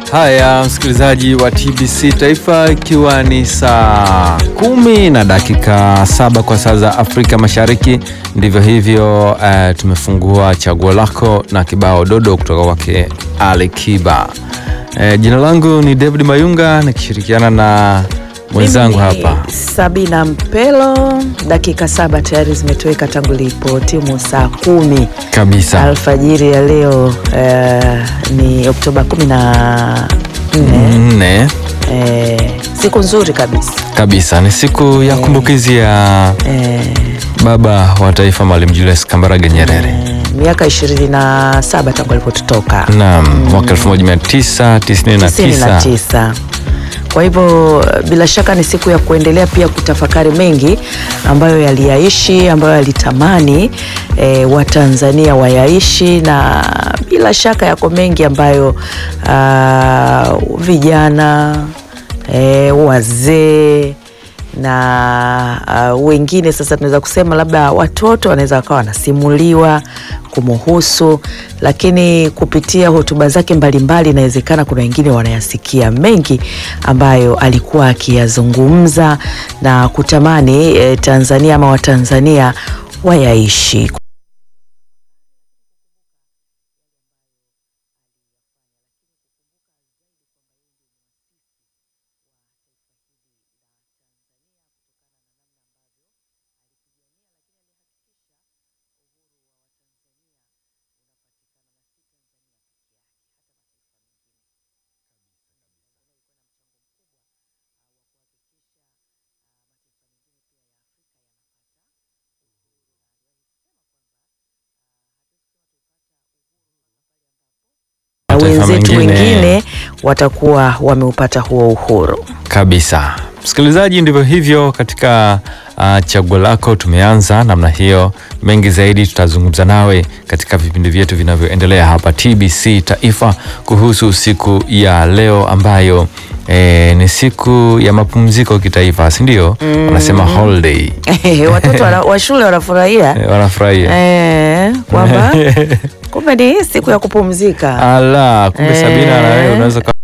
Haya, msikilizaji wa TBC Taifa, ikiwa ni saa kumi na dakika saba kwa saa za Afrika Mashariki, ndivyo hivyo. Uh, tumefungua chaguo lako na kibao dodo kutoka kwake Ali Kiba. Uh, jina langu ni David Mayunga nikishirikiana na mwenzangu Mimi ni hapa Sabina Mpelo. Dakika saba tayari zimetoweka tangu lipo timu saa kumi kabisa. alfajiri ya leo. eh, ni Oktoba kumi na nne. Nne Eh, siku nzuri kabisa kabisa, ni siku ya kumbukizi ya eh, baba wa taifa Mwalimu Julius Kambarage Nyerere. eh, miaka ishirini na saba tangu alipotutoka Naam, mwaka 1999 99. Kwa hivyo bila shaka ni siku ya kuendelea pia kutafakari mengi ambayo yaliyaishi, ambayo yalitamani e, Watanzania wayaishi, na bila shaka yako mengi ambayo ah, vijana e, wazee na uh, wengine sasa tunaweza kusema labda watoto wanaweza wakawa wanasimuliwa kumuhusu, lakini kupitia hotuba zake mbalimbali inawezekana kuna wengine wanayasikia mengi ambayo alikuwa akiyazungumza na kutamani eh, Tanzania ama Watanzania wayaishi. na Mataifa wenzetu mengine. wengine watakuwa wameupata huo uhuru. kabisa. Msikilizaji, ndivyo hivyo katika uh, chaguo lako. Tumeanza namna hiyo, mengi zaidi tutazungumza nawe katika vipindi vyetu vinavyoendelea hapa TBC Taifa kuhusu siku ya leo ambayo eh, ni siku ya mapumziko kitaifa, si ndio? Wanasema holiday, watoto wana- wa shule wanafurahia eh, wanafurahia eh, kwamba kumbe ni siku ya kupumzika. ala, kumbe Eh. Sabina, na wewe unaweza